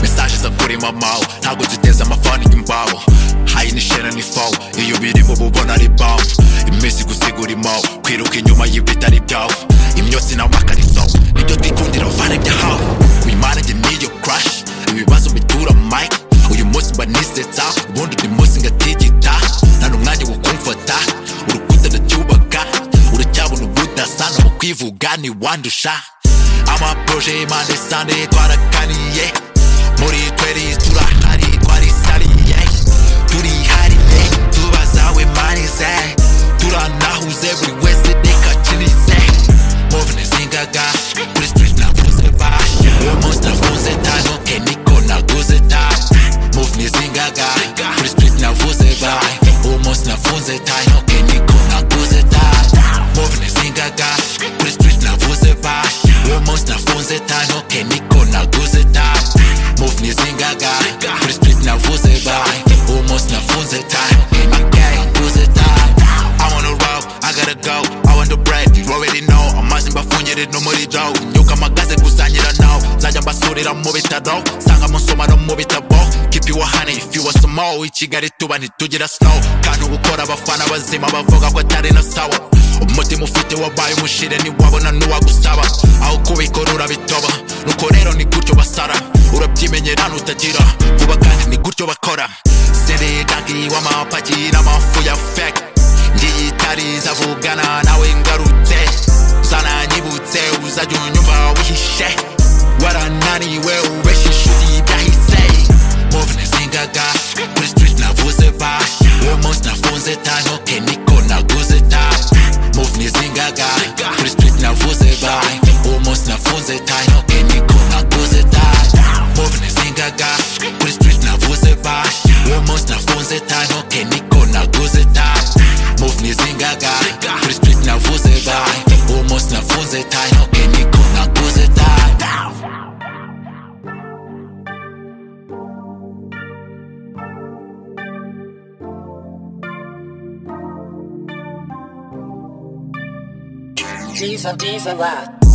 Mensagens a kurema mawe ntabwo duteze amafaranga imbaho hayi nishera ni fawo iyo birimo bubona ari bawo iminsi gusigura imawe kwiruka inyuma y'ibitari byawe imyotsi nawe akarizawe nibyo twikundira vana ibyahawe wimanage niyo kurashi ibibazo bitura mike uyu munsi mba nisetsa ubundi undi munsi ngatigita nta n'umwanya wo kumfata urukuta ndacyubaka uracyabona ubudasa no mu kwivuga ntiwandusha amaproje impande sande twarakaniye muri tweri turahari twarisariye turihariye tubazawe manize turanahuze buri wese reka akinize movene zingaga kuri street navuze basha uyu munsi navuze tano eniko naguze tano movene zingaga kuri street navuze bayi uyu munsi nafunze tano eniko naguze tano movene zingaga kuri street navuze basha uyu munsi nafunze tano eniko naguze tano movene zingaga kuri street navuze bayi uyu munsi nafunze tano eniko naguze tano I wanna roll, I gotta go. I want the bread, you already know. Amazimba mbafungira no muri jaw. Nyuka magaze gusanyira now. Zajya mbasurira mu bitaro, sanga mu nsoma no mu bitabo. Keep you a honey if you want some more. I Kigali tuba ntitugira snow. Kandi gukora abafana bazima bavuga ko atari na sawa. Umutima ufite wabaye umushire ntiwabona n'uwagusaba. Aho kubikora urabitoba. Nuko rero ni gutyo basara. Urabyimenyera nutagira. Vuba kandi ni gutyo bakora. Sere gangi w'amapaki n'amafu ya fake ngiyitariza avugana nawe ngarutse zananyibutse uzajya unyumva wihishe warananiwe ubeshya ishuri byahise movene zingaga kuri street navuze ba uwo munsi nafunze tano eniko naguze ta movene zingaga kuri street navuze ba uwo munsi nafunze tano eniko naguze ta movene zingaga kuri street navuze ba uwo munsi nafunze tano eniko naguze ta movene zingaga kuri street navuze bayi uwo munsi nafunze tayi ntabwo niko naguze tayi Diesel, diesel, rock.